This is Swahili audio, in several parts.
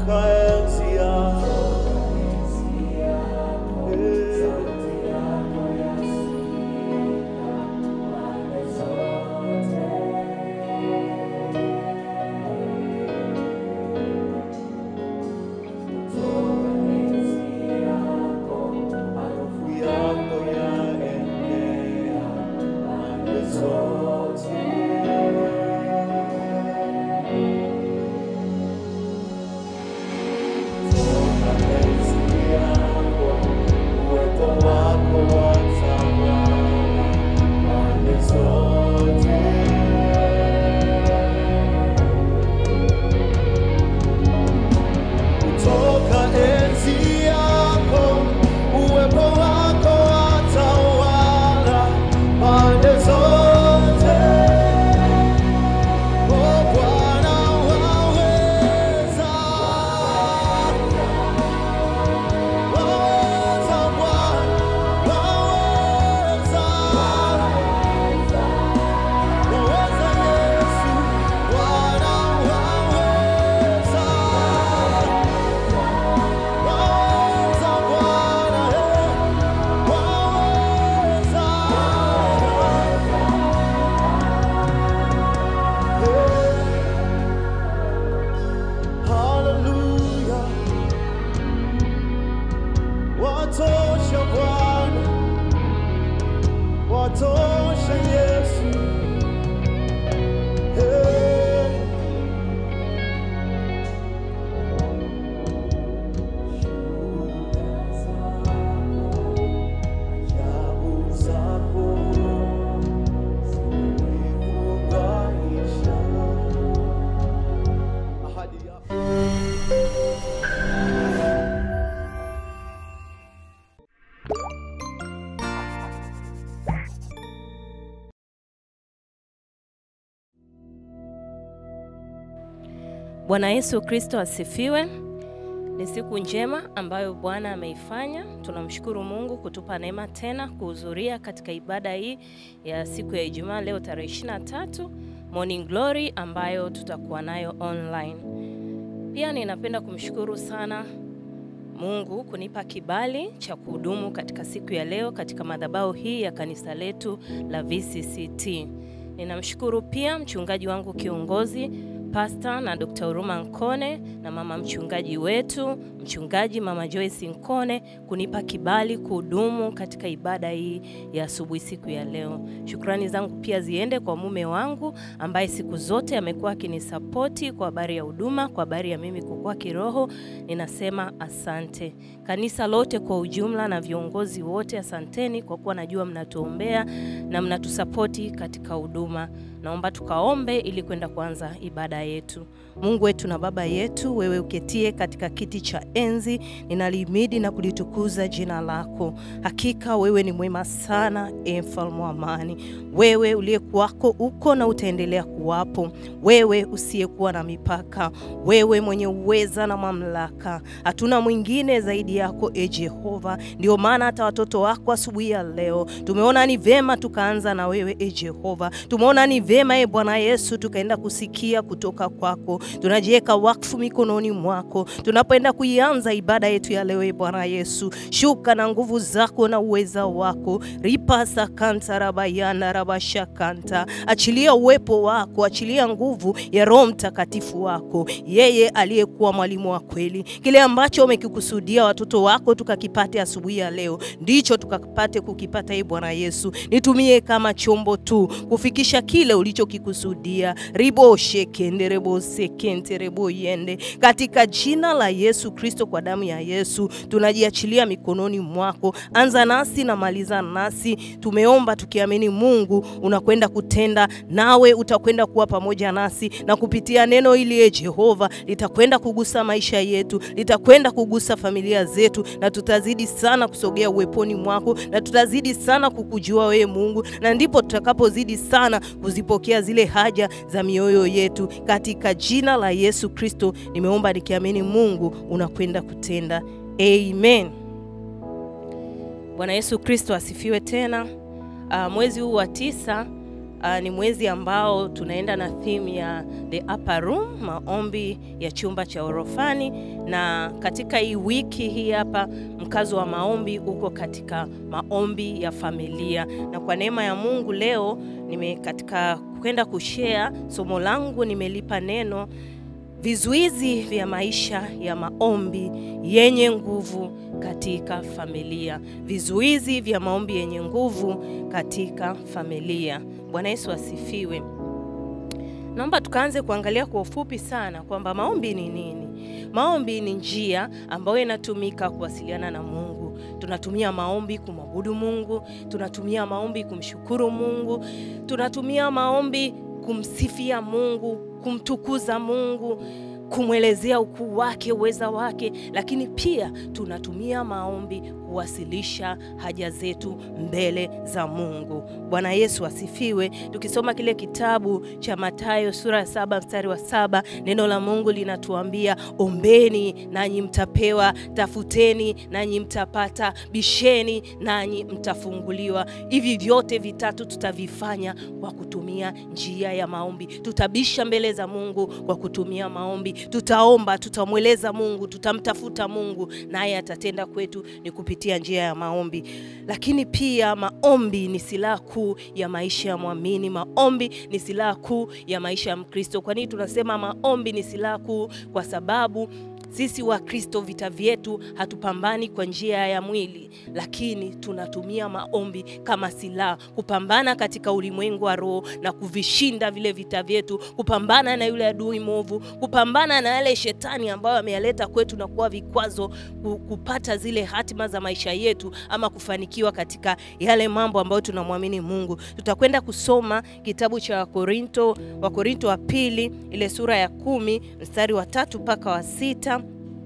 Toka enzi yako. Eh. Harufu yako yaenea pande zote. Toka enzi yako, uwepo wako watawala pande zote. Toka enzi yako, uwepo wako watawala pande zote. Oh, Bwana waweza, waweza Bwana, waweza, waweza Yesu, Bwana waweza. Waweza Bwana, eh, waweza. Eh, hallelujah. Watosha Bwana, watosha Yesu. Eh. Ajabu zako zimenifurahisha. Ahadi yako Bwana Yesu Kristo asifiwe. Ni siku njema ambayo Bwana ameifanya. Tunamshukuru Mungu kutupa neema tena kuhudhuria katika ibada hii ya siku ya Ijumaa leo tarehe 23 Morning Glory ambayo tutakuwa nayo online. Pia ninapenda kumshukuru sana Mungu kunipa kibali cha kuhudumu katika siku ya leo katika madhabahu hii ya kanisa letu la VCCT. Ninamshukuru pia mchungaji wangu kiongozi Pasta na Dr. Huruma Nkone na mama mchungaji wetu mchungaji mama Joyce Nkone kunipa kibali kuhudumu katika ibada hii ya asubuhi siku ya leo. Shukrani zangu pia ziende kwa mume wangu ambaye siku zote amekuwa akinisapoti kwa habari ya huduma, kwa habari ya mimi kukua kiroho. Ninasema asante. Kanisa lote kwa ujumla na viongozi wote, asanteni kwa kuwa najua mnatuombea na mnatusapoti katika huduma. Naomba tukaombe ili kwenda kuanza ibada yetu. Mungu wetu na Baba yetu, wewe uketie katika kiti cha enzi, ninalihimidi na kulitukuza jina lako. Hakika wewe ni mwema sana, e mfalme wa amani. Wewe uliyekuwako uko na utaendelea kuwapo, wewe usiyekuwa na mipaka, wewe mwenye uweza na mamlaka. Hatuna mwingine zaidi yako, e Jehova. Ndio maana hata watoto wako asubuhi ya leo tumeona ni vema tukaanza na wewe, e Jehova. Tumeona ni vema, e Bwana Yesu, tukaenda kusikia kutoka kwako. Tunajiweka wakfu mikononi mwako tunapoenda kuianza ibada yetu ya leo, e Bwana Yesu. Shuka na nguvu zako na uweza wako ripasa kanta rabayana rabashakanta, achilia uwepo wako, achilia nguvu ya Roho Mtakatifu wako, yeye aliyekuwa mwalimu wa kweli. Kile ambacho umekikusudia watoto wako tukakipate asubuhi ya leo, ndicho tukapate kukipata. E Bwana Yesu, nitumie kama chombo tu kufikisha kile ulichokikusudia. ribo shekende rebo sekente rebo yende, katika jina la Yesu Kristo, kwa damu ya Yesu tunajiachilia mikononi mwako. Anza nasi na maliza nasi. Tumeomba tukiamini Mungu unakwenda kutenda, nawe utakwenda kuwa pamoja nasi, na kupitia neno hili e Jehova litakwenda kugusa maisha yetu, litakwenda kugusa familia zetu, na tutazidi sana kusogea uweponi mwako, na tutazidi sana kukujua wewe Mungu, na ndipo tutakapozidi sana kuzipokea zile haja za mioyo yetu, katika jina la Yesu Kristo nimeomba nikiamini Mungu unakwenda kutenda. Amen. Bwana Yesu Kristo asifiwe tena. Uh, mwezi huu wa tisa Uh, ni mwezi ambao tunaenda na theme ya the upper room, maombi ya chumba cha orofani, na katika hii wiki hii hapa mkazo wa maombi uko katika maombi ya familia, na kwa neema ya Mungu leo nime katika kwenda kushare somo langu nimelipa neno vizuizi vya maisha ya maombi yenye nguvu katika familia. Vizuizi vya maombi yenye nguvu katika familia. Bwana Yesu asifiwe. Naomba tukaanze kuangalia kwa ufupi sana kwamba maombi ni nini. Maombi ni njia ambayo inatumika kuwasiliana na Mungu. Tunatumia maombi kumwabudu Mungu, tunatumia maombi kumshukuru Mungu, tunatumia maombi kumsifia Mungu, kumtukuza Mungu, kumwelezea ukuu wake, uweza wake, lakini pia tunatumia maombi kuwasilisha haja zetu mbele za Mungu. Bwana Yesu asifiwe. Tukisoma kile kitabu cha Mathayo sura ya saba mstari wa saba neno la Mungu linatuambia ombeni nanyi mtapewa, tafuteni nanyi mtapata, bisheni nanyi mtafunguliwa. Hivi vyote vitatu tutavifanya kwa kutumia njia ya maombi. Tutabisha mbele za Mungu kwa kutumia maombi, tutaomba, tutamweleza Mungu, tutamtafuta Mungu, naye atatenda kwetu ni kupitia njia ya maombi. Lakini pia maombi ni silaha kuu ya maisha ya mwamini. Maombi ni silaha kuu ya maisha ya Mkristo. Kwa nini tunasema maombi ni silaha kuu? Kwa sababu sisi wa Kristo vita vyetu hatupambani kwa njia ya mwili, lakini tunatumia maombi kama silaha kupambana katika ulimwengu wa roho na kuvishinda vile vita vyetu, kupambana na yule adui mwovu, kupambana na yale shetani ambayo ameyaleta kwetu na kuwa vikwazo kupata zile hatima za maisha yetu ama kufanikiwa katika yale mambo ambayo tunamwamini Mungu. Tutakwenda kusoma kitabu cha Wakorinto, Wakorinto wa pili ile sura ya kumi mstari wa tatu mpaka wa sita.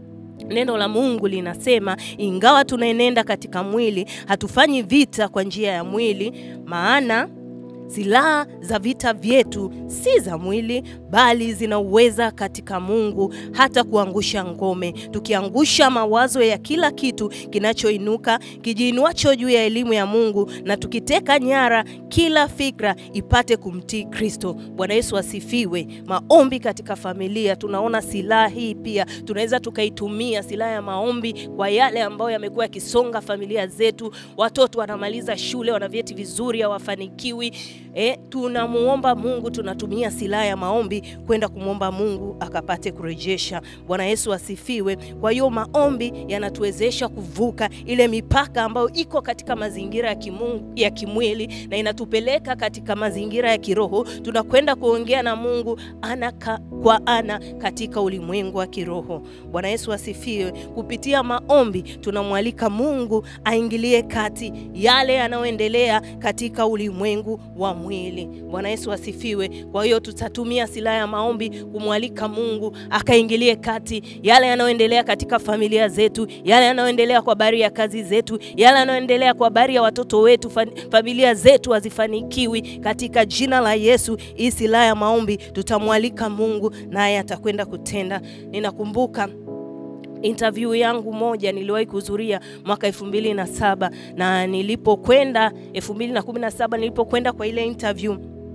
Neno la Mungu linasema, ingawa tunaenenda katika mwili, hatufanyi vita kwa njia ya mwili, maana silaha za vita vyetu si za mwili, bali zina uweza katika Mungu hata kuangusha ngome, tukiangusha mawazo ya kila kitu kinachoinuka kijiinuacho juu ya elimu ya Mungu, na tukiteka nyara kila fikra ipate kumtii Kristo. Bwana Yesu asifiwe. Maombi katika familia, tunaona silaha hii pia tunaweza tukaitumia silaha ya maombi kwa yale ambayo yamekuwa yakisonga familia zetu. Watoto wanamaliza shule, wana vyeti vizuri, hawafanikiwi E, tunamuomba Mungu, tunatumia silaha ya maombi kwenda kumwomba Mungu akapate kurejesha. Bwana Yesu asifiwe. Kwa hiyo maombi yanatuwezesha kuvuka ile mipaka ambayo iko katika mazingira ya kimungu, ya kimwili na inatupeleka katika mazingira ya kiroho. Tunakwenda kuongea na Mungu ana ka, kwa ana katika ulimwengu wa kiroho. Bwana Yesu asifiwe. Kupitia maombi tunamwalika Mungu aingilie kati yale yanayoendelea katika ulimwengu wa mwili. Bwana Yesu asifiwe. Kwa hiyo tutatumia silaha ya maombi kumwalika Mungu akaingilie kati yale yanayoendelea katika familia zetu, yale yanayoendelea kwa habari ya kazi zetu, yale yanayoendelea kwa habari ya watoto wetu, familia zetu hazifanikiwi. Katika jina la Yesu, hii silaha ya maombi tutamwalika Mungu naye atakwenda kutenda. Ninakumbuka interview yangu moja niliwahi kuhudhuria mwaka elfu mbili na saba na nilipokwenda elfu mbili na kumi na saba nilipokwenda kwa ile interview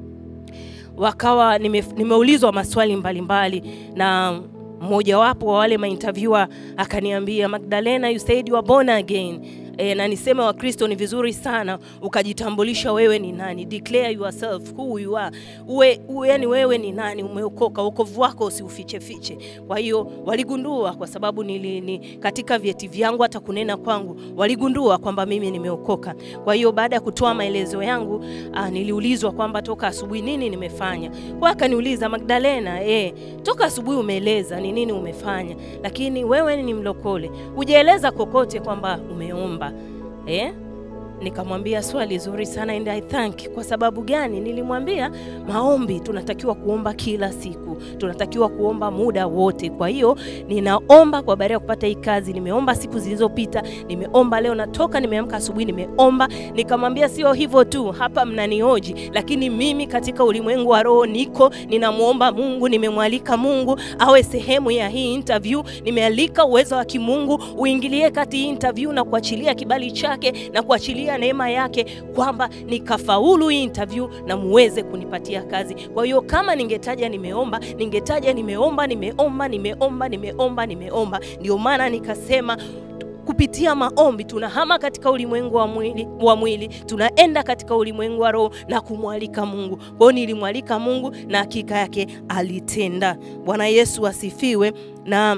wakawa nime, nimeulizwa maswali mbalimbali mbali, na mmojawapo wa wale mainterviewer akaniambia Magdalena, you said you are born again E, na niseme Wakristo ni vizuri sana ukajitambulisha wewe ni nani, declare yourself who you are. Uwe, uwe yani wewe ni nani, umeokoka, wokovu wako usiufiche fiche. Kwa hiyo waligundua, kwa sababu nili, ni, katika vyeti vyangu hata kunena kwangu waligundua kwamba mimi nimeokoka. Kwa hiyo baada ya kutoa maelezo yangu ah, niliulizwa kwamba toka asubuhi nini nimefanya. Kwa akaniuliza Magdalena, eh, toka asubuhi umeeleza ni nini umefanya, lakini wewe ni mlokole, hujaeleza kokote kwamba umeomba eh? Nikamwambia swali zuri sana and I thank. Kwa sababu gani? Nilimwambia maombi, tunatakiwa kuomba kila siku, tunatakiwa kuomba muda wote. Kwa hiyo ninaomba kwa baada ya kupata hii kazi, nimeomba siku zilizopita, nimeomba leo, natoka nimeamka asubuhi, nimeomba. Nikamwambia sio hivyo tu, hapa mnanioji, lakini mimi katika ulimwengu wa roho niko ninamwomba Mungu, nimemwalika Mungu awe sehemu ya hii interview, nimealika uwezo wa kimungu uingilie kati hii interview na kuachilia kibali chake na kuachilia kupitia neema yake kwamba nikafaulu hii interview na muweze kunipatia kazi. Kwa hiyo kama ningetaja nimeomba, ningetaja nimeomba, nimeomba, nimeomba, nimeomba, nimeomba. Ndio maana nikasema kupitia maombi tunahama katika ulimwengu wa mwili, wa mwili tunaenda katika ulimwengu wa roho na kumwalika Mungu. Kwa hiyo nilimwalika Mungu na hakika yake alitenda. Bwana Yesu asifiwe na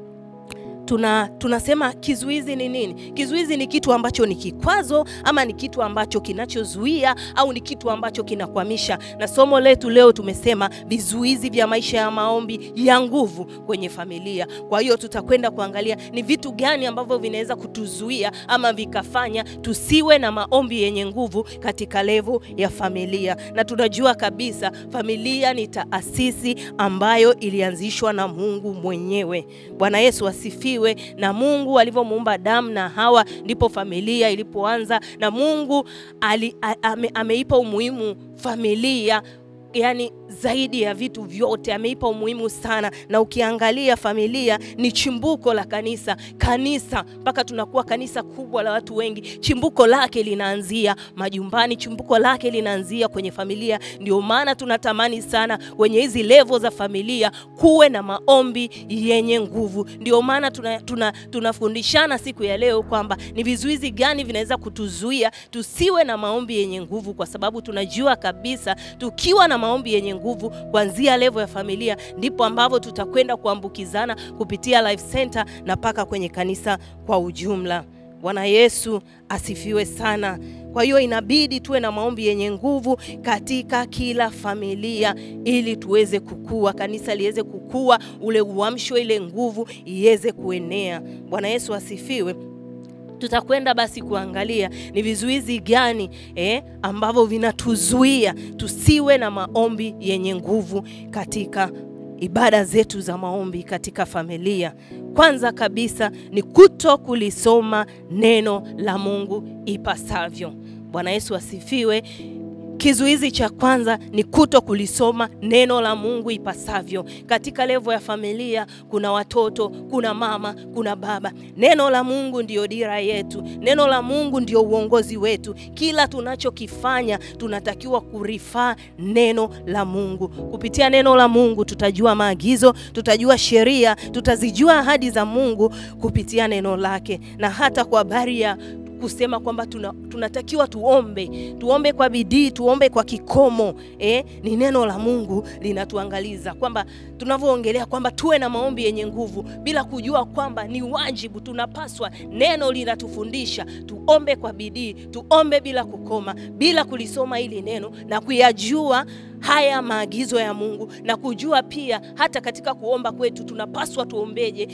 tuna tunasema kizuizi ni nini? Kizuizi ni kitu ambacho ni kikwazo ama ni kitu ambacho kinachozuia au ni kitu ambacho kinakwamisha. Na somo letu leo tumesema vizuizi vya maisha ya maombi ya nguvu kwenye familia. Kwa hiyo tutakwenda kuangalia ni vitu gani ambavyo vinaweza kutuzuia ama vikafanya tusiwe na maombi yenye nguvu katika levo ya familia. Na tunajua kabisa familia ni taasisi ambayo ilianzishwa na Mungu mwenyewe. Bwana Yesu asifiwe asifiwe. Na Mungu alivyomuumba Adamu na Hawa ndipo familia ilipoanza, na Mungu ali, a, ame, ameipa umuhimu familia yani zaidi ya vitu vyote ameipa umuhimu sana, na ukiangalia familia ni chimbuko la kanisa. Kanisa mpaka tunakuwa kanisa kubwa la watu wengi, chimbuko lake linaanzia majumbani, chimbuko lake linaanzia kwenye familia. Ndio maana tunatamani sana kwenye hizi levo za familia kuwe na maombi yenye nguvu. Ndio maana tunafundishana tuna, tuna siku ya leo kwamba ni vizuizi gani vinaweza kutuzuia tusiwe na maombi yenye nguvu, kwa sababu tunajua kabisa tukiwa na maombi yenye nguvu kuanzia levo ya familia, ndipo ambavyo tutakwenda kuambukizana kupitia Life Center na mpaka kwenye kanisa kwa ujumla. Bwana Yesu asifiwe sana. Kwa hiyo inabidi tuwe na maombi yenye nguvu katika kila familia ili tuweze kukua, kanisa liweze kukua, ule uamsho, ile nguvu iweze kuenea. Bwana Yesu asifiwe. Tutakwenda basi kuangalia ni vizuizi gani eh, ambavyo vinatuzuia tusiwe na maombi yenye nguvu katika ibada zetu za maombi katika familia. Kwanza kabisa ni kuto kulisoma neno la Mungu ipasavyo. Bwana Yesu asifiwe. Kizuizi cha kwanza ni kuto kulisoma neno la Mungu ipasavyo. Katika levo ya familia, kuna watoto, kuna mama, kuna baba. Neno la Mungu ndiyo dira yetu, neno la Mungu ndio uongozi wetu. Kila tunachokifanya tunatakiwa kurifaa neno la Mungu. Kupitia neno la Mungu tutajua maagizo, tutajua sheria, tutazijua ahadi za Mungu kupitia neno lake, na hata kwa habari ya kusema kwamba tuna, tunatakiwa tuombe tuombe kwa bidii tuombe kwa kikomo eh, ni neno la Mungu linatuangaliza kwamba tunavyoongelea kwamba tuwe na maombi yenye nguvu bila kujua kwamba ni wajibu tunapaswa. Neno linatufundisha tuombe kwa bidii, tuombe bila kukoma, bila kulisoma hili neno na kuyajua haya maagizo ya Mungu na kujua pia hata katika kuomba kwetu tunapaswa tuombeje,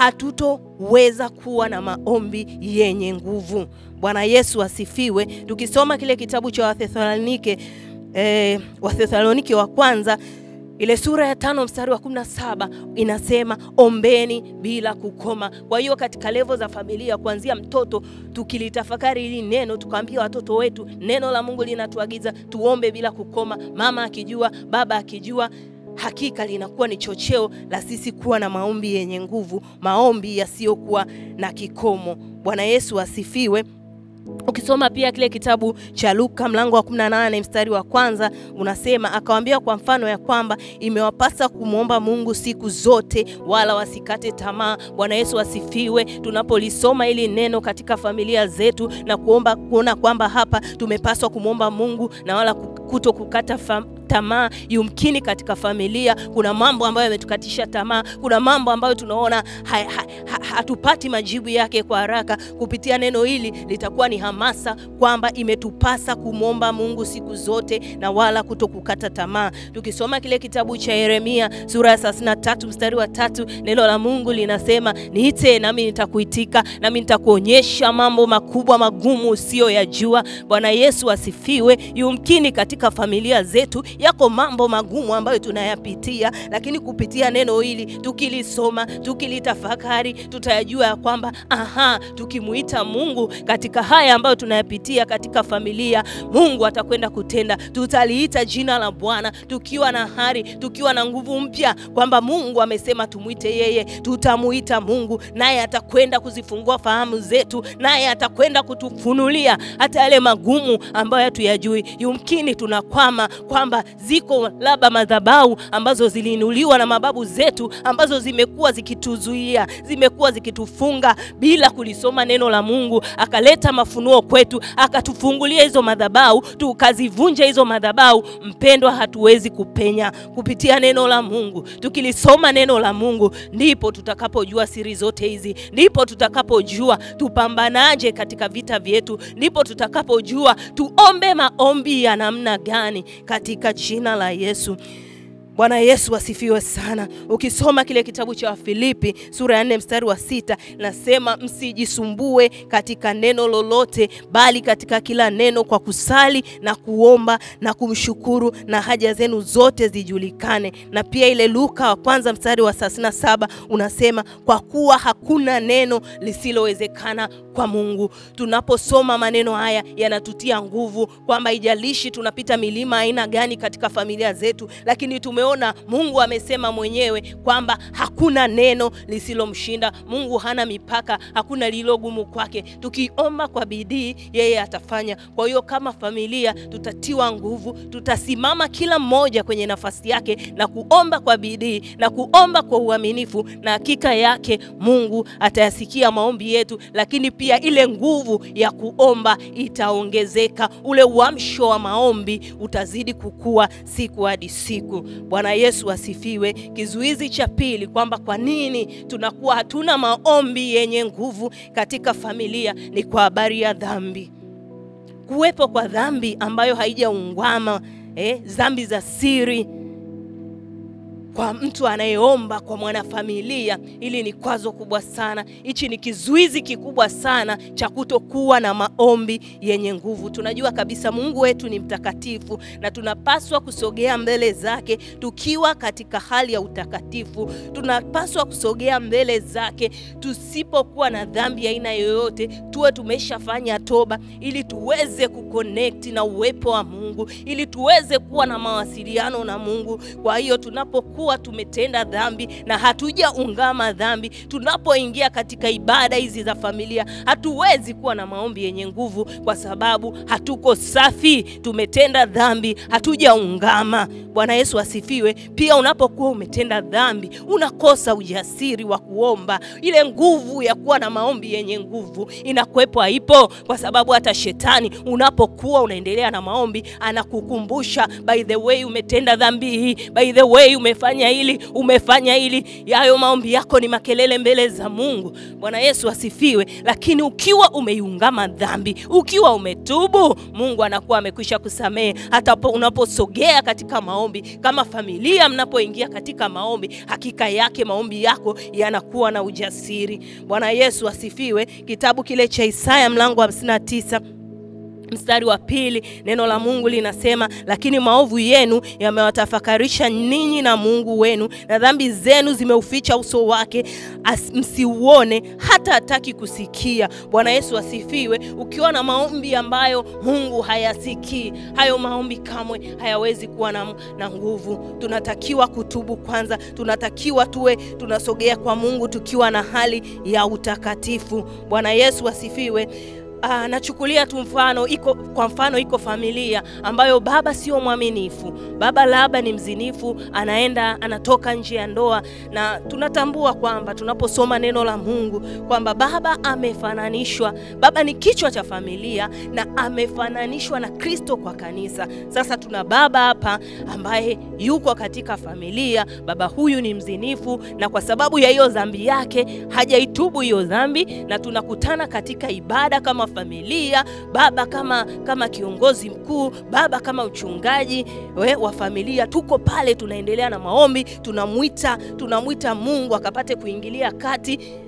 hatutoweza kuwa na maombi yenye nguvu. Bwana Yesu asifiwe. Tukisoma kile kitabu cha Wathesalonike eh, Wathesalonike wa kwanza ile sura ya tano mstari wa kumi na saba inasema ombeni bila kukoma. Kwa hiyo katika levo za familia, kuanzia mtoto, tukilitafakari hili neno, tukaambia watoto wetu neno la Mungu linatuagiza tuombe bila kukoma, mama akijua, baba akijua hakika linakuwa ni chocheo la sisi kuwa na maombi yenye nguvu, maombi yasiyokuwa na kikomo. Bwana Yesu asifiwe. Ukisoma pia kile kitabu cha Luka mlango wa 18 mstari wa kwanza unasema, akawaambia kwa mfano ya kwamba imewapasa kumwomba Mungu siku zote, wala wasikate tamaa. Bwana Yesu asifiwe. Tunapolisoma hili neno katika familia zetu na kuomba kuona kwamba hapa tumepaswa kumwomba Mungu na wala kuto kukata fam tamaa. Yumkini katika familia kuna mambo ambayo yametukatisha tamaa, kuna mambo ambayo tunaona ha, ha, ha, hatupati majibu yake kwa haraka. Kupitia neno hili litakuwa ni hamasa kwamba imetupasa kumwomba Mungu siku zote na wala kuto kukata tamaa. Tukisoma kile kitabu cha Yeremia sura ya 33 mstari wa tatu, neno la Mungu linasema niite nami nitakuitika, nami nitakuonyesha mambo makubwa magumu usiyoyajua. Bwana Yesu asifiwe. Yumkini katika familia zetu yako mambo magumu ambayo tunayapitia, lakini kupitia neno hili tukilisoma, tukilitafakari, tutayajua ya kwamba aha, tukimuita Mungu katika haya ambayo tunayapitia katika familia, Mungu atakwenda kutenda. Tutaliita jina la Bwana tukiwa na hari, tukiwa na nguvu mpya, kwamba Mungu amesema tumwite yeye. Tutamuita Mungu naye atakwenda kuzifungua fahamu zetu, naye atakwenda kutufunulia hata yale magumu ambayo hatuyajui. Yumkini tunakwama kwamba ziko labda madhabahu ambazo ziliinuliwa na mababu zetu ambazo zimekuwa zikituzuia, zimekuwa zikitufunga bila kulisoma neno la Mungu, akaleta mafunuo kwetu, akatufungulia hizo madhabahu, tukazivunja hizo madhabahu. Mpendwa, hatuwezi kupenya kupitia neno la Mungu. Tukilisoma neno la Mungu, ndipo tutakapojua siri zote hizi, ndipo tutakapojua tupambanaje katika vita vyetu, ndipo tutakapojua tuombe maombi ya namna gani katika jina la Yesu. Bwana Yesu asifiwe sana. Ukisoma kile kitabu cha Wafilipi sura ya 4 mstari wa sita nasema msijisumbue katika neno lolote, bali katika kila neno kwa kusali na kuomba na kumshukuru na haja zenu zote zijulikane. Na pia ile Luka wa kwanza mstari wa 37 unasema kwa kuwa hakuna neno lisilowezekana kwa Mungu. Tunaposoma maneno haya yanatutia nguvu kwamba ijalishi tunapita milima aina gani katika familia zetu, lakini tumeona Mungu amesema mwenyewe kwamba hakuna neno lisilomshinda. Mungu hana mipaka, hakuna lililogumu kwake. Tukiomba kwa bidii, yeye atafanya. Kwa hiyo kama familia tutatiwa nguvu, tutasimama kila mmoja kwenye nafasi yake na kuomba kwa bidii na kuomba kwa uaminifu, na hakika yake Mungu atayasikia maombi yetu, lakini pia ile nguvu ya kuomba itaongezeka. Ule uamsho wa maombi utazidi kukua siku hadi siku. Bwana Yesu asifiwe. Kizuizi cha pili kwamba kwa nini tunakuwa hatuna maombi yenye nguvu katika familia ni kwa habari ya dhambi. Kuwepo kwa dhambi ambayo haijaungama, eh, dhambi za siri kwa mtu anayeomba kwa mwanafamilia, hili ni kwazo kubwa sana. Hichi ni kizuizi kikubwa sana cha kutokuwa na maombi yenye nguvu. Tunajua kabisa Mungu wetu ni mtakatifu na tunapaswa kusogea mbele zake tukiwa katika hali ya utakatifu. Tunapaswa kusogea mbele zake tusipokuwa na dhambi aina yoyote, tuwe tumeshafanya toba, ili tuweze kuconnect na uwepo wa Mungu, ili tuweze kuwa na mawasiliano na Mungu. Kwa hiyo tunapokuwa kuwa tumetenda dhambi na hatujaungama dhambi, tunapoingia katika ibada hizi za familia, hatuwezi kuwa na maombi yenye nguvu, kwa sababu hatuko safi, tumetenda dhambi, hatujaungama. Bwana Yesu asifiwe. Pia unapokuwa umetenda dhambi, unakosa ujasiri wa kuomba. Ile nguvu ya kuwa na maombi yenye nguvu inakuwepo, haipo, kwa sababu hata shetani unapokuwa unaendelea na maombi anakukumbusha, by the way umetenda dhambi hii, by the way umefanya hili umefanya hili. Yayo maombi yako ni makelele mbele za Mungu. Bwana Yesu asifiwe. Lakini ukiwa umeiungama dhambi, ukiwa umetubu, Mungu anakuwa amekwisha kusamehe. Hata unaposogea katika maombi kama familia, mnapoingia katika maombi, hakika yake maombi yako yanakuwa na ujasiri. Bwana Yesu asifiwe. Kitabu kile cha Isaya mlango wa 59 mstari wa pili neno la Mungu linasema, lakini maovu yenu yamewatafakarisha ninyi na Mungu wenu, na dhambi zenu zimeuficha uso wake msiuone, hata hataki kusikia. Bwana Yesu asifiwe. Ukiwa na maombi ambayo Mungu hayasikii, hayo maombi kamwe hayawezi kuwa na, na nguvu. Tunatakiwa kutubu kwanza, tunatakiwa tuwe tunasogea kwa Mungu tukiwa na hali ya utakatifu. Bwana Yesu asifiwe. Ah, nachukulia tu mfano iko kwa mfano iko familia ambayo baba sio mwaminifu, baba labda ni mzinifu, anaenda anatoka nje ya ndoa, na tunatambua kwamba tunaposoma neno la Mungu kwamba baba amefananishwa, baba ni kichwa cha familia na amefananishwa na Kristo kwa kanisa. Sasa tuna baba hapa ambaye yuko katika familia, baba huyu ni mzinifu, na kwa sababu ya hiyo dhambi yake hajaitubu hiyo dhambi, na tunakutana katika ibada kama familia, baba kama kama kiongozi mkuu, baba kama uchungaji we, wa familia, tuko pale tunaendelea na maombi, tunamwita tunamwita Mungu akapate kuingilia kati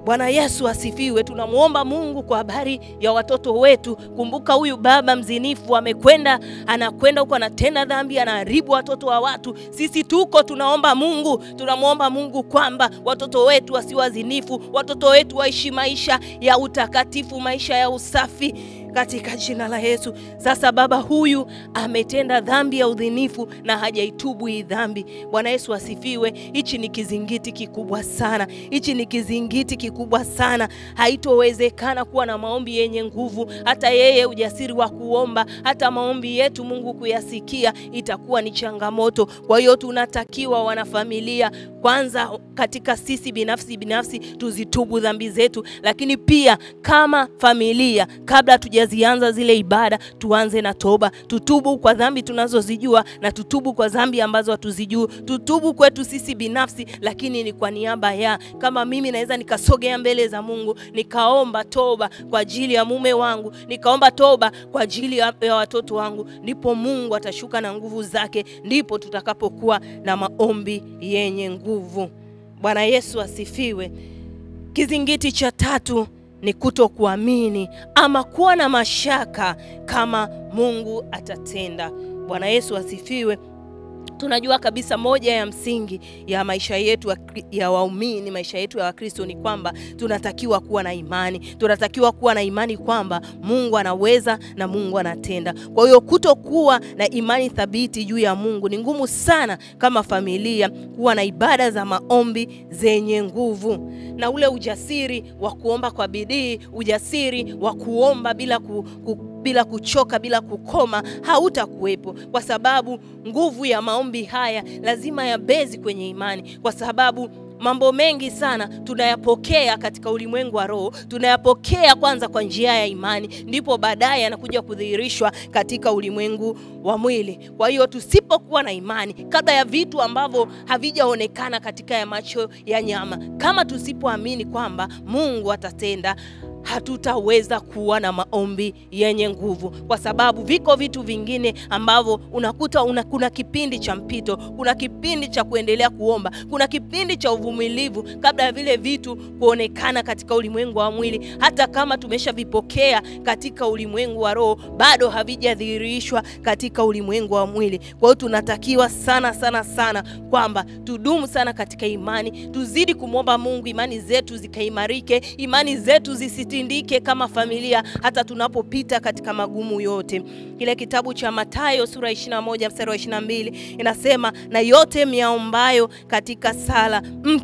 Bwana Yesu asifiwe. Tunamwomba Mungu kwa habari ya watoto wetu. Kumbuka huyu baba mzinifu amekwenda, anakwenda huko, anatenda dhambi, anaharibu watoto wa watu. Sisi tuko tunaomba Mungu, tunamwomba Mungu kwamba watoto wetu wasiwazinifu, watoto wetu waishi maisha ya utakatifu, maisha ya usafi katika jina la Yesu. Sasa baba huyu ametenda dhambi ya udhinifu na hajaitubu hii dhambi. Bwana Yesu asifiwe. Hichi ni kizingiti kikubwa sana, hichi ni kizingiti kikubwa sana. Haitowezekana kuwa na maombi yenye nguvu, hata yeye ujasiri wa kuomba, hata maombi yetu Mungu kuyasikia, itakuwa ni changamoto. Kwa hiyo tunatakiwa wanafamilia, kwanza katika sisi binafsi binafsi tuzitubu dhambi zetu, lakini pia kama familia kabla tuja zianza zile ibada, tuanze na toba. Tutubu kwa dhambi tunazozijua na tutubu kwa dhambi ambazo hatuzijui. Tutubu kwetu sisi binafsi, lakini ni kwa niaba ya, kama mimi naweza nikasogea mbele za Mungu nikaomba toba kwa ajili ya mume wangu, nikaomba toba kwa ajili ya, ya watoto wangu, ndipo Mungu atashuka na nguvu zake, ndipo tutakapokuwa na maombi yenye nguvu. Bwana Yesu asifiwe. Kizingiti cha tatu ni kutokuamini ama kuwa na mashaka kama Mungu atatenda. Bwana Yesu asifiwe. Tunajua kabisa moja ya msingi ya maisha yetu ya waumini, maisha yetu ya Wakristo ni kwamba tunatakiwa kuwa na imani, tunatakiwa kuwa na imani kwamba Mungu anaweza na Mungu anatenda. Kwa hiyo kutokuwa na imani thabiti juu ya Mungu ni ngumu sana kama familia kuwa na ibada za maombi zenye nguvu na ule ujasiri wa kuomba kwa bidii, ujasiri wa kuomba bila ku, ku, bila kuchoka, bila kukoma hautakuwepo, kwa sababu nguvu ya maombi haya lazima yabezi kwenye imani, kwa sababu mambo mengi sana tunayapokea katika ulimwengu wa roho, tunayapokea kwanza kwa njia ya imani, ndipo baadaye yanakuja kudhihirishwa katika ulimwengu wa mwili. Kwa hiyo tusipokuwa na imani, kabla ya vitu ambavyo havijaonekana katika ya macho ya nyama, kama tusipoamini kwamba Mungu atatenda hatutaweza kuwa na maombi yenye nguvu, kwa sababu viko vitu vingine ambavyo unakuta una, kuna kipindi cha mpito, kuna kipindi cha kuendelea kuomba, kuna kipindi cha uvumilivu kabla ya vile vitu kuonekana katika ulimwengu wa mwili. Hata kama tumeshavipokea katika ulimwengu wa roho, bado havijadhihirishwa katika ulimwengu wa mwili. Kwa hiyo tunatakiwa sana sana sana kwamba tudumu sana katika imani, tuzidi kumwomba Mungu, imani zetu zikaimarike, imani zetu zisi tindike kama familia hata tunapopita katika magumu yote. Kile kitabu cha Mathayo sura 21 mstari wa 22 inasema, na yote myaombayo katika sala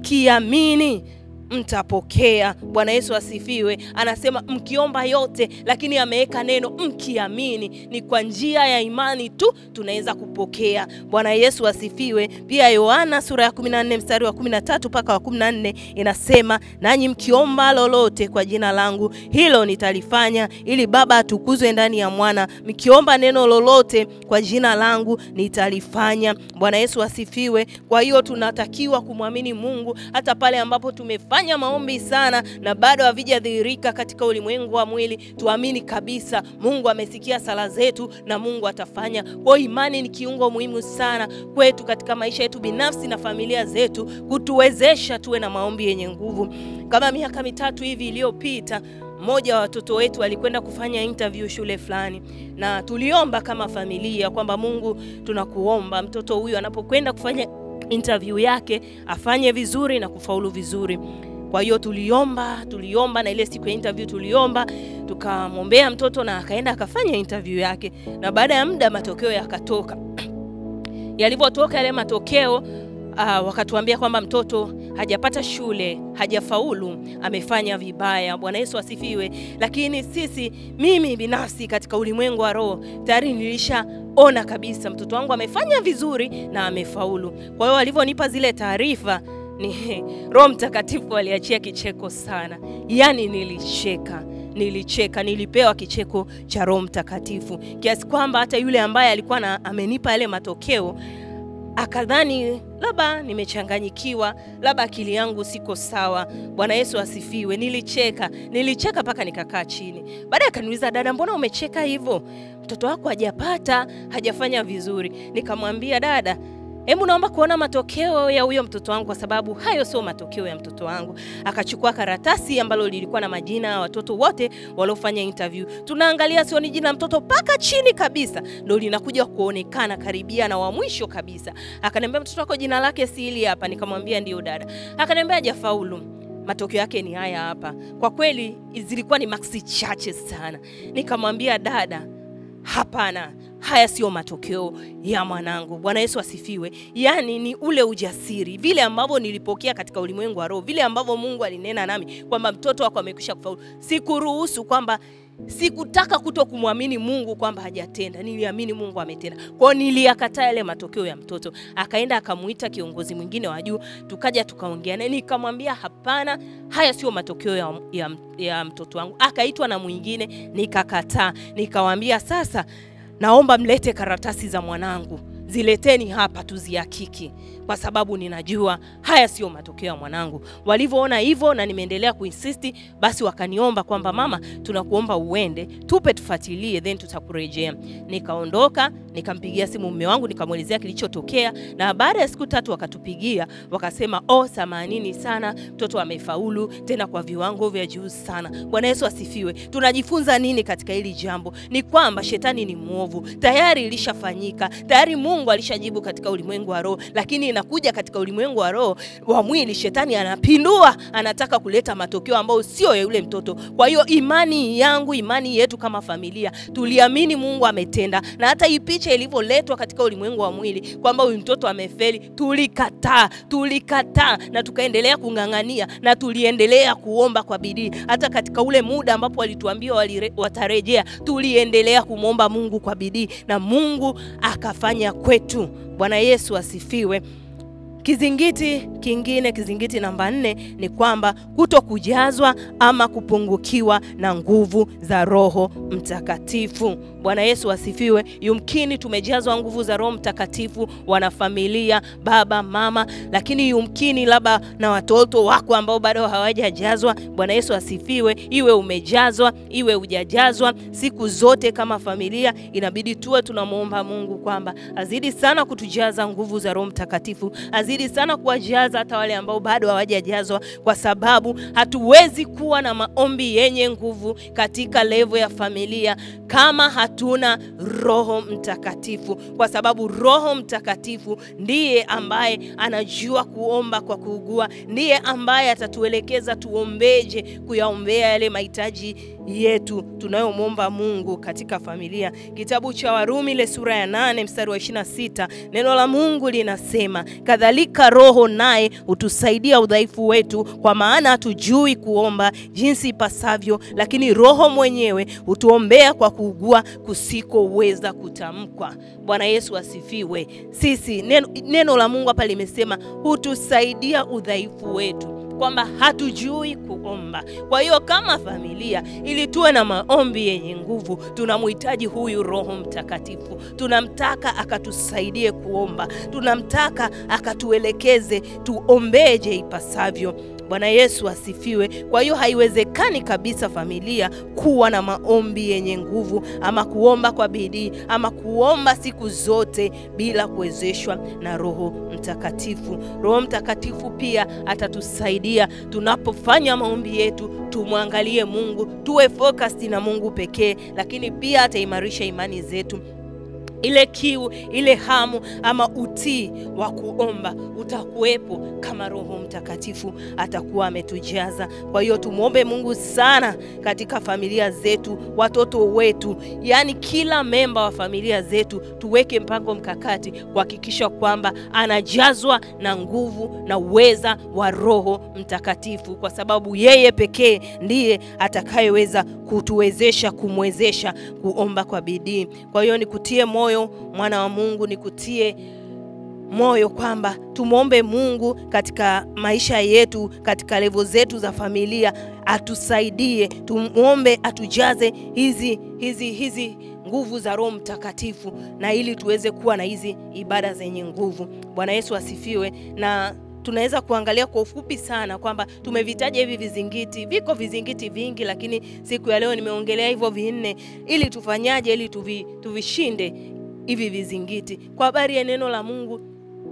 mkiamini mtapokea. Bwana Yesu asifiwe. Anasema mkiomba yote, lakini ameweka neno mkiamini. Ni kwa njia ya imani tu tunaweza kupokea. Bwana Yesu asifiwe. Pia Yohana sura ya 14 mstari wa 13 mpaka wa 14 inasema, nanyi mkiomba lolote kwa jina langu, hilo nitalifanya, ili Baba atukuzwe ndani ya Mwana. Mkiomba neno lolote kwa jina langu, nitalifanya. Bwana Yesu asifiwe. Kwa hiyo tunatakiwa kumwamini Mungu hata pale ambapo tumefanya fanya maombi sana na bado havijadhihirika katika ulimwengu wa mwili, tuamini kabisa Mungu amesikia sala zetu na Mungu atafanya. Kwa imani ni kiungo muhimu sana kwetu katika maisha yetu binafsi na familia zetu, kutuwezesha tuwe na maombi yenye nguvu. Kama miaka mitatu hivi iliyopita mmoja wa watoto wetu alikwenda kufanya interview shule fulani, na tuliomba kama familia kwamba Mungu, tunakuomba mtoto huyu anapokwenda kufanya interview yake afanye vizuri na kufaulu vizuri. Kwa hiyo tuliomba tuliomba, na ile siku ya interview tuliomba, tukamwombea mtoto na akaenda akafanya interview yake, na baada ya muda matokeo yakatoka. Yalivyotoka yale matokeo uh, wakatuambia kwamba mtoto hajapata shule, hajafaulu, amefanya vibaya. Bwana Yesu asifiwe. Lakini sisi, mimi binafsi katika ulimwengu wa roho tayari nilishaona kabisa mtoto wangu amefanya vizuri na amefaulu. Kwa hiyo walivyonipa zile taarifa ni Roho Mtakatifu aliachia kicheko sana, yaani nilicheka nilicheka, nilipewa kicheko cha Roho Mtakatifu kiasi kwamba hata yule ambaye alikuwa na amenipa yale matokeo akadhani labda nimechanganyikiwa, labda akili yangu siko sawa. Bwana Yesu asifiwe. Nilicheka, nilicheka mpaka nikakaa chini. Baadaye akaniuliza, dada, mbona umecheka hivyo? Mtoto wako hajapata, hajafanya vizuri. Nikamwambia, dada, hebu naomba kuona matokeo ya huyo mtoto wangu, kwa sababu hayo sio matokeo ya mtoto wangu. Akachukua karatasi ambalo lilikuwa na majina ya watoto wote waliofanya interview. Tunaangalia sio ni jina la mtoto mpaka chini kabisa ndo linakuja kuonekana karibia na wa mwisho kabisa. Akaniambia mtoto wako jina lake si hili hapa. Nikamwambia ndio dada. Akaniambia hajafaulu matokeo yake ni haya hapa. Kwa kweli zilikuwa ni maksi chache sana. Nikamwambia dada, hapana, haya sio matokeo ya mwanangu. Bwana Yesu asifiwe. Yaani ni ule ujasiri, vile ambavyo nilipokea katika ulimwengu wa roho, vile ambavyo Mungu alinena nami kwamba mtoto wako amekwisha kufaulu. Sikuruhusu kwamba sikutaka kuto kumwamini Mungu kwamba hajatenda, niliamini Mungu ametenda. Kwa hiyo niliyakataa yale matokeo ya mtoto. Akaenda akamuita kiongozi mwingine wa juu, tukaja tukaongea naye, nikamwambia hapana, haya sio matokeo ya, ya, ya mtoto wangu. Akaitwa na mwingine, nikakataa, nikamwambia sasa, naomba mlete karatasi za mwanangu zileteni hapa tuzihakiki, kwa sababu ninajua haya sio matokeo ya mwanangu. Walivyoona hivyo na nimeendelea kuinsisti, basi wakaniomba kwamba mama, tunakuomba uende tupe tufuatilie, then tutakurejea. Nikaondoka, nikampigia simu mume wangu, nikamwelezea kilichotokea, na baada ya siku tatu wakatupigia, wakasema oh, samanini sana, mtoto amefaulu tena kwa viwango vya juu sana. Bwana Yesu asifiwe. Tunajifunza nini katika hili jambo? Ni kwamba shetani ni mwovu, tayari ilishafanyika, tayari Mungu alishajibu katika ulimwengu wa roho, lakini inakuja katika ulimwengu wa roho wa mwili, shetani anapindua, anataka kuleta matokeo ambayo sio ya yule mtoto. Kwa hiyo imani yangu, imani yetu kama familia, tuliamini Mungu ametenda, na hata hii picha ilivyoletwa katika ulimwengu wa mwili kwamba huyu mtoto amefeli, tulikataa, tulikataa na tukaendelea kung'ang'ania na tuliendelea kuomba kwa bidii. Hata katika ule muda ambapo walituambia walire, watarejea, tuliendelea kumwomba Mungu kwa bidii na Mungu akafanya kwetu. Bwana Yesu asifiwe. Kizingiti kingine, kizingiti namba nne ni kwamba kuto kujazwa ama kupungukiwa na nguvu za Roho Mtakatifu. Bwana Yesu asifiwe. Yumkini tumejazwa nguvu za Roho Mtakatifu, wanafamilia, baba, mama, lakini yumkini labda na watoto wako ambao bado hawajajazwa. Bwana Yesu asifiwe. Iwe umejazwa, iwe hujajazwa, siku zote kama familia inabidi tuwe tunamwomba Mungu kwamba azidi sana kutujaza nguvu za Roho Mtakatifu, azidi sana kuwajaza hata wale ambao bado hawajajazwa, kwa sababu hatuwezi kuwa na maombi yenye nguvu katika levo ya familia kama hatuna Roho Mtakatifu, kwa sababu Roho Mtakatifu ndiye ambaye anajua kuomba kwa kuugua, ndiye ambaye atatuelekeza tuombeje, kuyaombea yale mahitaji yetu tunayomwomba Mungu katika familia. Kitabu cha Warumi ile sura ya nane mstari wa 26 neno la Mungu linasema, kadhalika Roho naye hutusaidia udhaifu wetu, kwa maana hatujui kuomba jinsi ipasavyo, lakini Roho mwenyewe hutuombea kwa kuugua kusikoweza kutamkwa. Bwana Yesu asifiwe. Sisi neno, neno la Mungu hapa limesema hutusaidia udhaifu wetu kwamba hatujui kuomba. Kwa hiyo kama familia, ili tuwe na maombi yenye nguvu, tunamhitaji huyu Roho Mtakatifu. Tunamtaka akatusaidie kuomba, tunamtaka akatuelekeze tuombeje ipasavyo. Bwana Yesu asifiwe. Kwa hiyo haiwezekani kabisa familia kuwa na maombi yenye nguvu ama kuomba kwa bidii ama kuomba siku zote bila kuwezeshwa na Roho Mtakatifu. Roho Mtakatifu pia atatusaidia tunapofanya maombi yetu, tumwangalie Mungu, tuwe focused na Mungu pekee, lakini pia ataimarisha imani zetu ile kiu ile hamu ama utii wa kuomba utakuwepo kama Roho Mtakatifu atakuwa ametujaza. Kwa hiyo tumwombe Mungu sana katika familia zetu, watoto wetu, yaani kila memba wa familia zetu, tuweke mpango mkakati kuhakikisha kwamba anajazwa na nguvu na uweza wa Roho Mtakatifu, kwa sababu yeye pekee ndiye atakayeweza kutuwezesha kumwezesha kuomba kwa bidii. Kwa hiyo nikutie moyo mwana wa Mungu, nikutie moyo kwamba tumwombe Mungu katika maisha yetu, katika levo zetu za familia, atusaidie, tumwombe atujaze hizi hizi hizi nguvu za Roho Mtakatifu, na ili tuweze kuwa na hizi ibada zenye nguvu. Bwana Yesu asifiwe na tunaweza kuangalia kwa ufupi sana kwamba tumevitaja hivi vizingiti. Viko vizingiti vingi, lakini siku ya leo nimeongelea hivyo vinne, ili tufanyaje, ili tuvi, tuvishinde hivi vizingiti. Kwa habari ya neno la Mungu,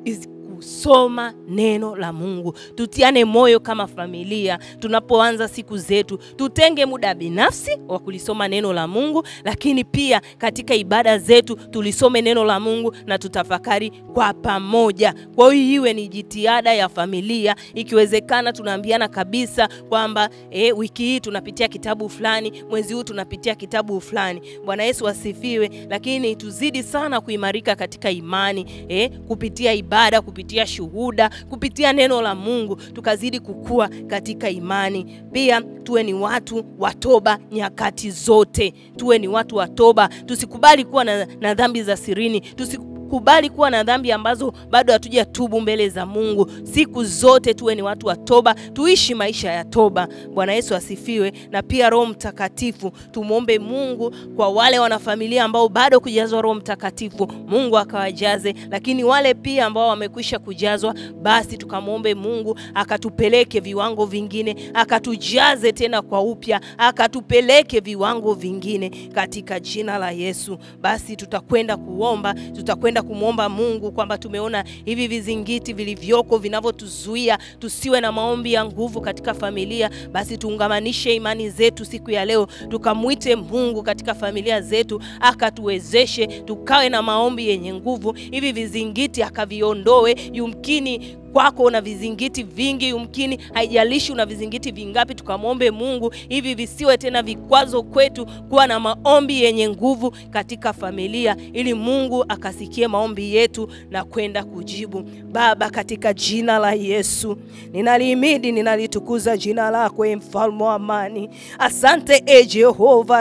is kusoma neno la Mungu. Tutiane moyo kama familia tunapoanza siku zetu, tutenge muda binafsi wa kulisoma neno la Mungu, lakini pia katika ibada zetu tulisome neno la Mungu na tutafakari kwa pamoja. Kwa hiyo iwe ni jitihada ya familia, ikiwezekana tunaambiana kabisa kwamba eh, wiki hii tunapitia kitabu fulani, mwezi huu tunapitia kitabu fulani. Bwana Yesu asifiwe. Lakini tuzidi sana kuimarika katika imani eh, kupitia ibada, kupitia shuhuda, kupitia neno la Mungu, tukazidi kukua katika imani. Pia tuwe ni watu wa toba nyakati zote, tuwe ni watu wa toba, tusikubali kuwa na, na dhambi za sirini, tusikubali kuwa na dhambi ambazo bado hatujatubu mbele za Mungu. Siku zote tuwe ni watu wa toba, tuishi maisha ya toba. Bwana Yesu asifiwe. Na pia Roho Mtakatifu, tumwombe Mungu kwa wale wanafamilia ambao bado kujazwa Roho Mtakatifu, Mungu akawajaze, lakini wale pia ambao wamekwisha kujazwa, basi tukamwombe Mungu akatupeleke viwango vingine, akatujaze tena kwa upya, akatupeleke viwango vingine katika jina la Yesu. Basi tutakwenda kuomba, tutakwenda kumwomba Mungu kwamba tumeona hivi vizingiti vilivyoko vinavyotuzuia tusiwe na maombi ya nguvu katika familia, basi tuungamanishe imani zetu siku ya leo, tukamwite Mungu katika familia zetu, akatuwezeshe tukawe na maombi yenye nguvu, hivi vizingiti akaviondoe. Yumkini kwako una vizingiti vingi, yumkini haijalishi una vizingiti vingapi, tukamwombe Mungu hivi visiwe tena vikwazo kwetu kuwa na maombi yenye nguvu katika familia, ili Mungu akasikie maombi yetu na kwenda kujibu. Baba, katika jina la Yesu ninalihimidi, ninalitukuza jina lako, e mfalme wa amani. Asante e Jehova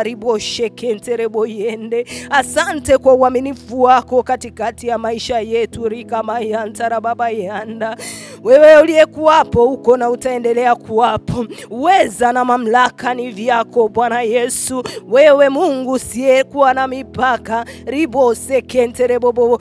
riboshekentereboyende, asante kwa uaminifu wako katikati ya maisha yetu rikamayantara baba yanda wewe uliyekuwapo uko na utaendelea kuwapo. Uweza na mamlaka ni vyako Bwana Yesu, wewe Mungu usiyekuwa na mipaka. ribosekenterebobo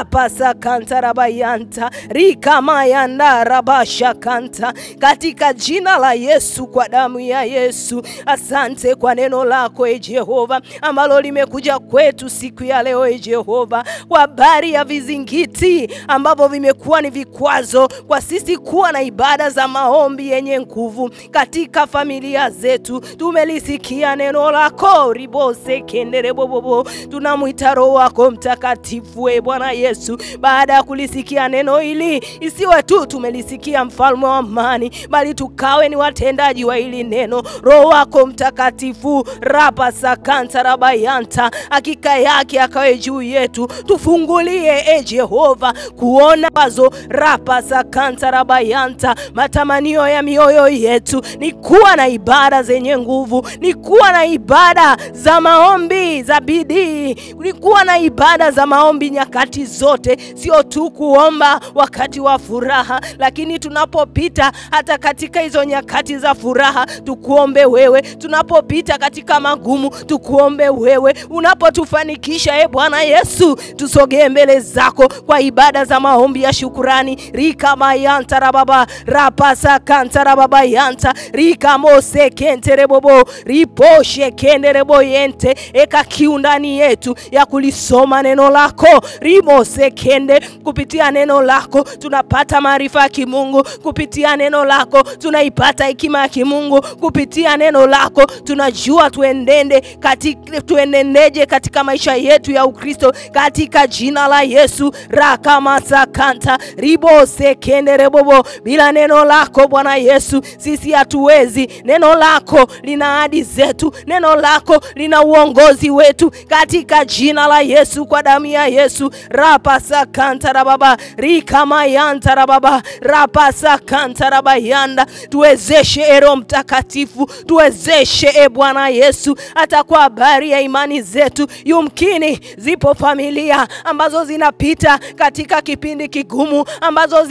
rapasakantarabayanta rikamayanda rabashakanta katika jina la Yesu, kwa damu ya Yesu. Asante kwa neno lako e Jehova ambalo limekuja kwetu siku ya leo e Jehova, kwa habari ya vizingiti ambavyo vimekuwa ni vikwazo kwa sisi kuwa na ibada za maombi yenye nguvu katika familia zetu. Tumelisikia neno lako ribose kenderebobobo, tunamwita Roho wako Mtakatifu e Bwana Yesu. Baada ya kulisikia neno hili, isiwe tu tumelisikia mfalme wa amani, bali tukawe ni watendaji wa hili neno. Roho wako Mtakatifu rapa sakanta rabayanta, hakika yake akawe juu yetu, tufungulie e Jehova kuona wazo rapa sakanta rabayanta. Matamanio ya mioyo yetu ni kuwa na ibada zenye nguvu, ni kuwa na ibada za maombi za bidii, ni kuwa na ibada za maombi nyakati zote, sio tu kuomba wakati wa furaha, lakini tunapopita hata katika hizo nyakati za furaha tukuombe wewe, tunapopita katika magumu tukuombe wewe, unapotufanikisha e Bwana Yesu, tusogee mbele zako kwa ibada za maombi ya shukurani rika mayanta rababa rapasa kanta rababa yanta rika mose kentere bobo riposhe kendere boyente eka kiu ndani yetu ya kulisoma neno lako rimose kende kupitia neno lako tunapata maarifa ya kimungu kupitia neno lako tunaipata hekima ya kimungu kupitia neno lako tunajua tuendende katika, tuenendeje katika maisha yetu ya Ukristo katika jina la Yesu rakamasakanta ribose kenderebobo bila neno lako Bwana Yesu sisi hatuwezi. Neno lako lina ahadi zetu, neno lako lina uongozi wetu katika jina la Yesu, kwa damu ya Yesu rapasakanta rababa rikamayanta rababa rapasakanta rabayanda tuwezeshe ero Mtakatifu, tuwezeshe e Bwana Yesu, hata kwa habari ya imani zetu. Yumkini zipo familia ambazo zinapita katika kipindi kigumu, ambazo zinapita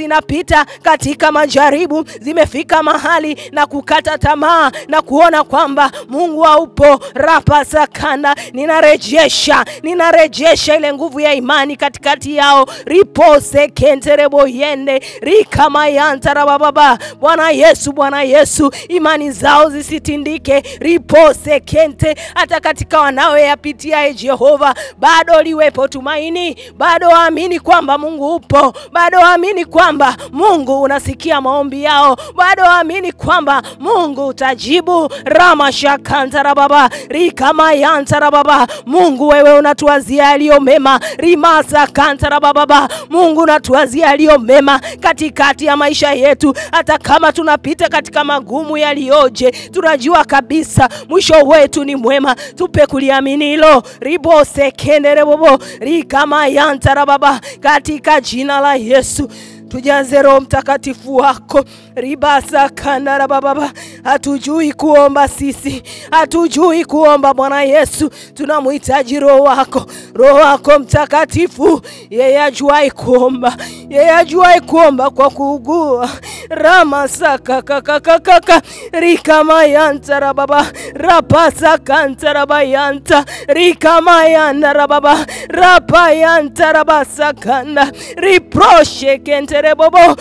zimepita katika majaribu, zimefika mahali na kukata tamaa na kuona kwamba Mungu haupo. rapa sakana, ninarejesha ninarejesha ile nguvu ya imani katikati yao. ripose kenterebo yende rikamayantara Bwana Yesu, Bwana Yesu, imani zao zisitindike. ripose kente, hata katika wanaoyapitia, e Jehova, bado liwepo tumaini, bado waamini kwamba Mungu upo, bado waamini kwamba Mungu unasikia maombi yao, bado waamini kwamba Mungu utajibu. ramashakantara baba rikamayantara baba Mungu wewe unatuwazia yaliyo mema. rimasa kantara baba Mungu unatuwazia yaliyo mema katikati ya maisha yetu, hata kama tunapita katika magumu yaliyoje, tunajua kabisa mwisho wetu ni mwema. Tupe kuliamini hilo. ribose kendere bobo rikamayantara baba katika jina la Yesu tujaze Roho Mtakatifu wako ribasa kandara bababa. Hatujui kuomba sisi, hatujui kuomba Bwana Yesu, tunamhitaji Roho wako, Roho wako Mtakatifu, yeye ajuai kuomba, yeye ajuai kuomba kwa kuugua ramasakakakakaka rikamayanta rababa rapasakanta rabayanta rikamayanda rababa rapayanta rabasakanda riproshe kentere bobo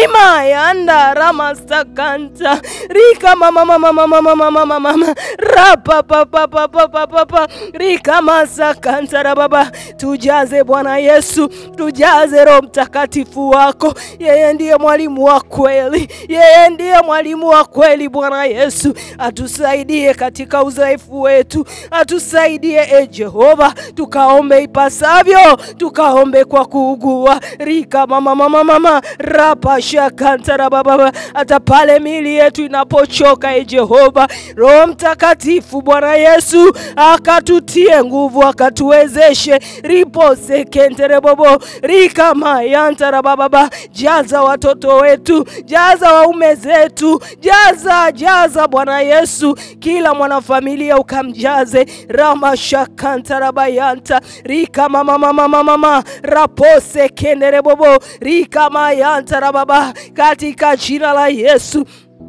rimayanda ramasakanta rika mama mama mama mama mama mama rapa papa papa papa rika masakanta rababa tujaze Bwana Yesu tujaze Roho Mtakatifu wako yeye ndiye mwalimu wa kweli yeye ndiye mwalimu wa kweli Bwana Yesu atusaidie katika udhaifu wetu atusaidie e Jehova tukaombe ipasavyo tukaombe kwa kuugua rika mama mama mama rapa shakantara baba hata pale mili yetu inapochoka e Jehova Roho Mtakatifu Bwana Yesu akatutie nguvu akatuwezeshe ripo sekentere bobo rika mayantara baba jaza watoto wetu jaza waume zetu jaza jaza Bwana Yesu kila mwanafamilia ukamjaze ramashakantara bayanta rika mama mama mama mama rapose kendere bobo rika mayanta rababa katika jina la Yesu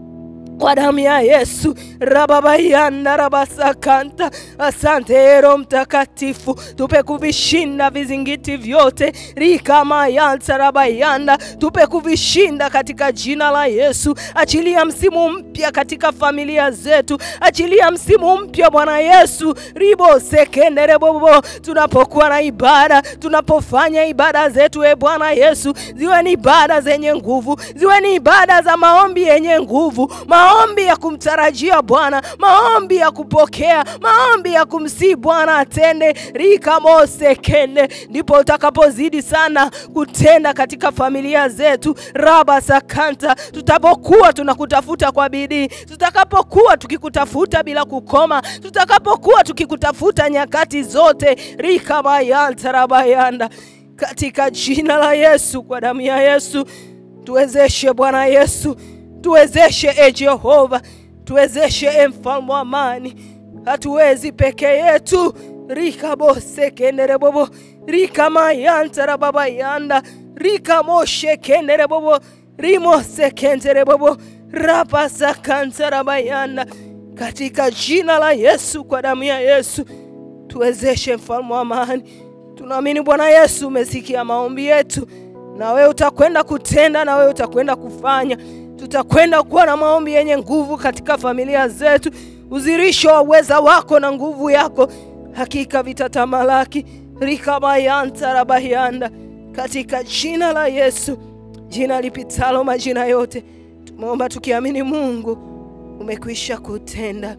kwa damu ya Yesu rababayanda rabasakanta. Asante Roho Mtakatifu, tupe kuvishinda vizingiti vyote rikamayanta rabayanda, tupe kuvishinda katika jina la Yesu. Achilia msimu mpya katika familia zetu, achilia msimu mpya Bwana Yesu ribo sekendere bobo, tunapokuwa na ibada, tunapofanya ibada zetu, e Bwana Yesu, ziwe ni ibada zenye nguvu, ziwe ni ibada za maombi yenye nguvu maombi ya kumtarajia Bwana, maombi ya kupokea, maombi ya kumsii Bwana atende rikamose kende, ndipo utakapozidi sana kutenda katika familia zetu raba sakanta, tutapokuwa tunakutafuta kwa bidii, tutakapokuwa tukikutafuta bila kukoma, tutakapokuwa tukikutafuta nyakati zote rikamayanta rabayanda, katika jina la Yesu, kwa damu ya Yesu tuwezeshe Bwana Yesu tuwezeshe e Jehova, tuwezeshe e mfalme wa amani. Hatuwezi peke yetu rikabose kendere bobo rikamayantara baba yanda rikamoshe kendere bobo rimose kendere bobo rapasakantara bayanda, katika jina la Yesu, kwa damu ya Yesu tuwezeshe mfalme wa amani. Tunaamini Bwana Yesu umesikia maombi yetu, na wewe utakwenda kutenda, na wewe utakwenda kufanya tutakwenda kuwa na maombi yenye nguvu katika familia zetu, uzirisho wa uweza wako na nguvu yako hakika vitatamalaki rikamayanta rabayanda, katika jina la Yesu, jina lipitalo majina yote. Tumeomba tukiamini Mungu umekwisha kutenda,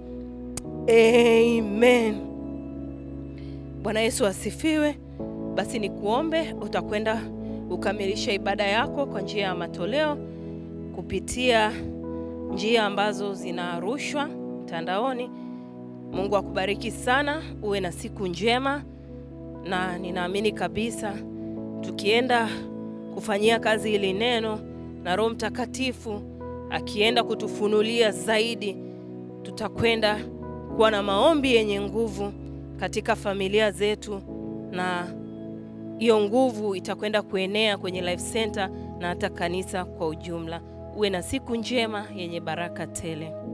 amen. Bwana Yesu asifiwe. Basi nikuombe, utakwenda ukamilisha ibada yako kwa njia ya matoleo kupitia njia ambazo zinarushwa mtandaoni. Mungu akubariki sana, uwe na siku njema, na ninaamini kabisa tukienda kufanyia kazi hili neno na Roho Mtakatifu akienda kutufunulia zaidi, tutakwenda kuwa na maombi yenye nguvu katika familia zetu, na hiyo nguvu itakwenda kuenea kwenye Life Center na hata kanisa kwa ujumla. Uwe na siku njema yenye baraka tele.